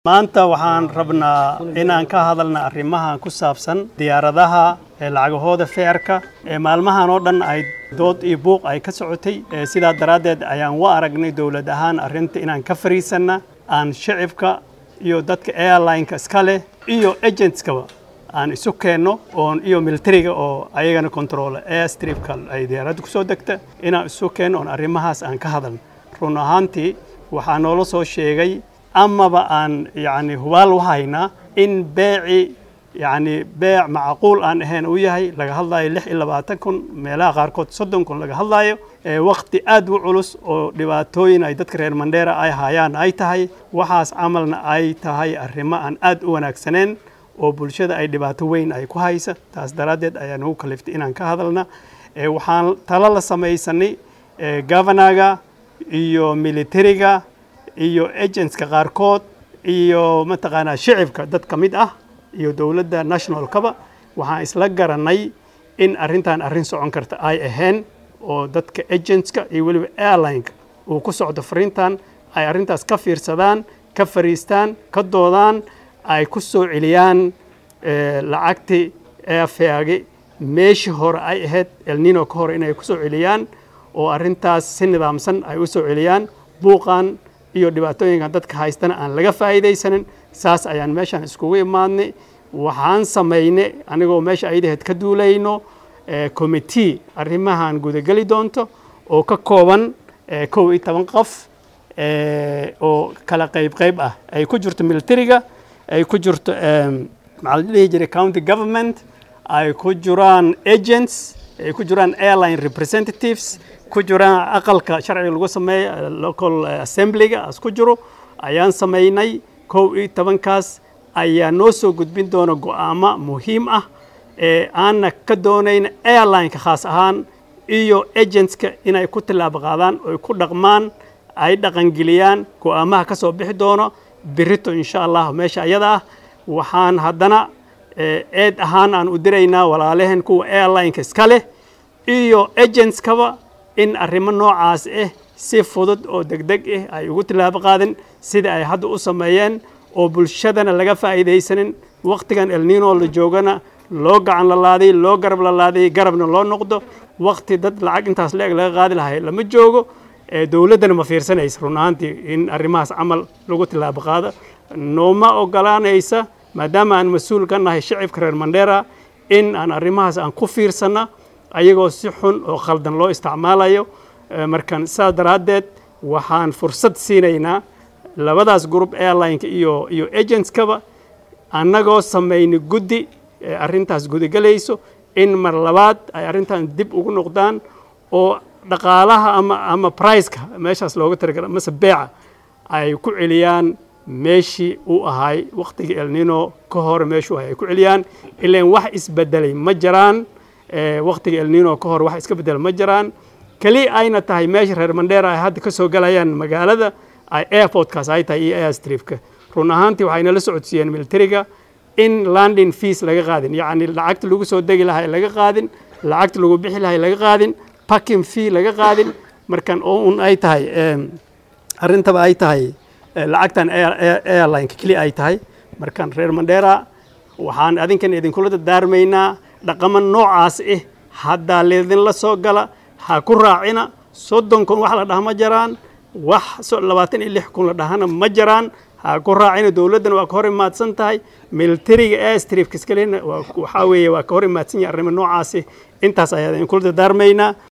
maanta waxaan rabnaa inaan ka hadalna arrimahan ku saabsan diyaaradaha ee lacagahooda feerka ee maalmahan oo dhan ay dood iyo buuq ay ka socotay sidaa daraaddeed ayaan u aragnay dowlad ahaan arrinta inaan ka fariisanna aan shicibka iyo dadka airlineka iska leh iyo agentskaba aan isu keenno oon iyo militariga oo ayagana control airstripka ay diyaaradda ku soo degta inaan isu keenno oon arrimahaas aan ka hadalno run ahaantii waxaa noola soo sheegay amaba aan yacni hubaal u haynaa in beeci yacni beec macquul aan ahayn uu yahay laga hadlayo lix iyo labaatan kun meelaha qaarkood soddon kun laga hadlayo waqti aad u culus oo dhibaatooyin ay dadka reer mandheera ay hayaan ay tahay waxaas camalna ay tahay arrimo aan aad u wanaagsaneen oo bulshada ay dhibaato weyn ay ku haysa taas daraaddeed ayaa nagu kaliftay inaan ka hadalna waxaan talo la samaysanay governaga iyo militariga iyo agentska qaarkood iyo mataqaanaa shicibka dad ka mid ah iyo dowladda nationalkaba waxaan isla garanay in arrintan arrin socon karta ay ahayn oo dadka agentska iyo weliba airlineka uu ku socdo fariintan ay arrintaas ka fiirsadaan ka fariistaan ka doodaan ay ku soo celiyaan lacagtii airfaagi meeshii hore ay ahayd elnino ka hore inay ku soo celiyaan oo arrintaas si nidaamsan ay u soo celiyaan buuqan iyo dhibaatooyinkan dadka haystana aan laga faa'iidaysanin saas ayaan meeshaan iskugu imaadnay waxaan samaynay anigoo meesha aydaheed ka duulayno committee arrimahan gudageli doonto oo ka kooban kow iyo toban qof oo kala qayb qayb ah ay ku jirto militariga ay ku jirto maxaa la dhihi jiray county government ay ku jiraan agents ay ku jiraan airline representatives ku jiraan aqalka sharciga lagu sameeyo local assemblyga as ku jiro ayaan samaynay kow iyo tobankaas ayaa noo soo gudbin doona go'aamo muhiim ah ee aanna ka doonayna airlineka khaas ahaan iyo agentska inay ku tillaabo qaadaan oy ku dhaqmaan ay dhaqangeliyaan go'aamaha ka soo bixi doono birito insha allah meesha ayada ah waxaan haddana eed ahaan aan u diraynaa walaalehen kuwa airlineka iska leh iyo agentskaba in arrimo noocaas ah si fudud oo degdeg ah ay ugu tillaabo qaadin sida ay hadda u sameeyeen oo bulshadana laga faa'iidaysanin wakhtigan elnino la joogana loo gacan lalaaday loo garab lalaaday garabna loo noqdo wakhti dad lacag intaas la-eg laga qaadi lahay lama joogo dowladdana ma fiirsanaysa run ahaantii in arrimahaas camal lagu tillaabo qaado nooma ogolaanaysa maadaama aan mas-uul ka nahay shicibka reer mandheera in aan arrimahaas aan ku fiirsanna ayagoo si xun oo khaldan loo isticmaalayo markan saas daraaddeed waxaan fursad siinaynaa labadaas group airlineka iyo iyo agentskaba annagoo samaynay guddi arrintaas gudagelayso in mar labaad ay arrintan dib ugu noqdaan oo dhaqaalaha ama ama priceka meeshaas looga taragala mase beeca ay ku celiyaan meeshii uu ahay wakhtigii elnino ka hore meeshuu ahay ay ku celiyaan ilaan wax isbedelay ma jiraan wakhtiga elnino ka hor wax iska bedel ma jiraan keli ayna tahay meesha reer mandheera ay hadda ka soo galayaan magaalada ay airportkaas ay tahay iyo airstripka run ahaantii waxayna la socodsiiyeen militariga in landing fees laga qaadin yacni lacagta lagu soo degi lahay laga qaadin lacagta lagu bixi lahay laga qaadin parking fee laga qaadin markan oo un ay tahay arrintaba ay tahay lacagtan airlineka keli ay tahay markan reer mandheera waxaan adinkan idinkula dardaarmaynaa dhaqamo noocaas ah haddaa leedinla soo gala ha ku raacina soddon kun wax la dhaha ma jiraan wax labaatan iyo lix kun la dhahana ma jiraan ha ku raacina dowladdana waa ka hor imaadsan tahay militariga airstripka iskalena waxaa weeye waa ka hor imaadsan yahay arrimo noocaasi intaas ayaa idinkula dardaarmaynaa